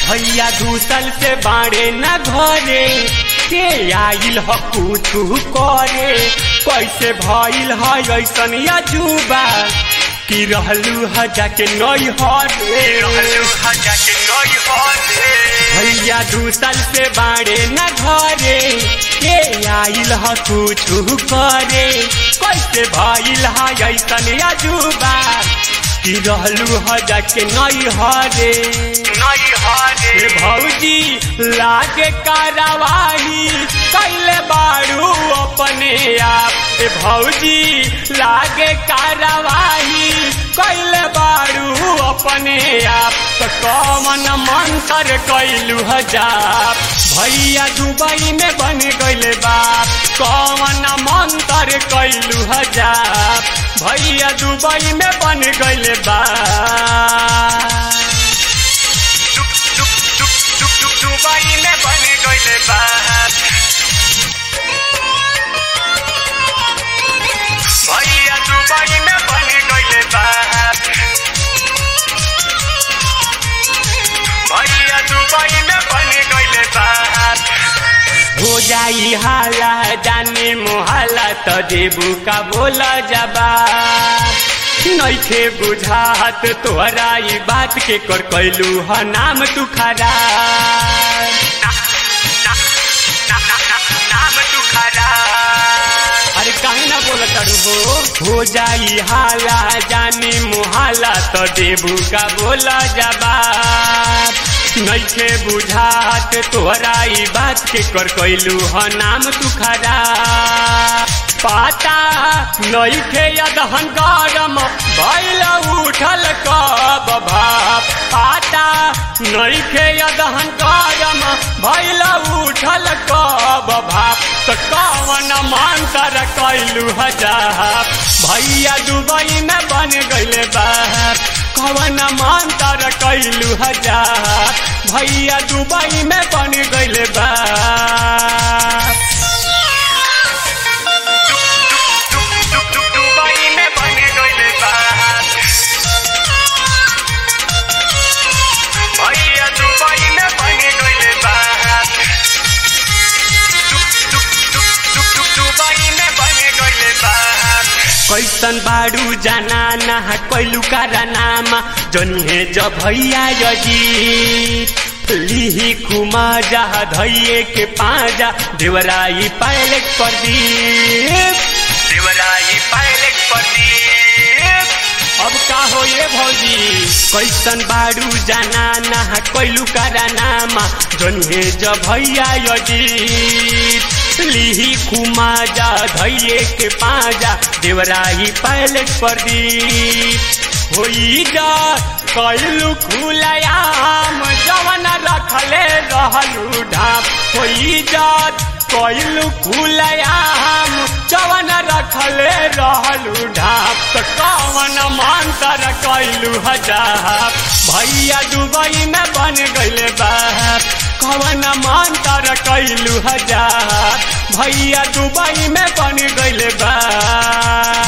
भैया दूसल से बाड़े न घरे के आइल ह कुछू करे कैसे भइल है ऐसन अजूबा कि रहलू ह जाके नई हरे भैया दूसल से बाड़े न घरे के आइल ह कुछू करे कैसे भइल है ऐसन अजूबा कि रहलू ह जाके नई हरे हे भौजी लागे कारवाही कैले बाड़ू अपने आप हे भौजी लागे कारवाही कैले बाड़ू अपने आप तो कमन मंत्र कैलू हजार भैया दुबई में बन गइले बाप कमन मंत्र कैलू हजार भैया दुबई में बन गइले बाप दुबई में बन गइले बाप भैया दुबई में बन गइले बाप भैया दुबई में बन गइले बाप हो जाई हाला जाने मोहाला त देबू का बोला जबा नैखे बुझात तोहरा ई बात के कर कैलू ह नाम तू खरा नाम तू खरा अरे काहे ना बोला तारू हो हो जाई हाला जानी मुहाला तो देबू का बोला जवाब नैखे बुझात तोहरा ई बात के कर कैलू ह नाम तू खरा पाता नैखे यदहन गरम भैल उठल कब भाप पाता नैखे यदहन गरम भैल उठल कब भाप तो कवन मंत्र कैलू हजार भैया दुबई में बन गइले बाप कवन मंत्र कैलू हजार भैया दुबई में बन गइले बाप दुबई में बन गइले बाप भैया दुबई में बन गइले बाप दुबई में बन गइले बाप कैसन बाड़ू जाना ना कैलू कारा नामा जनिहे जब भैया यजी लिही खुमा जा धैये के पाजा देवराई पायलट पर दी देवराई पायलट पर दी अब का हो ये भौजी कैसन बाड़ू जाना ना कैलू कारा नामा जनिहे जब भैया यजी लिही खुमा जा धैये के पाजा देवराही पायलट पर दी होई जा कैलू खुलयाम जवन रखले रहलू ढाप होई जात कैलू खुलयाम जवन रखले रहलू ढाप तो कवन मंत्र कैलू हजार भैया दुबई में बन गइले बाप कवन मंत्र कैलू हजार भैया दुबई में बन गइले बाप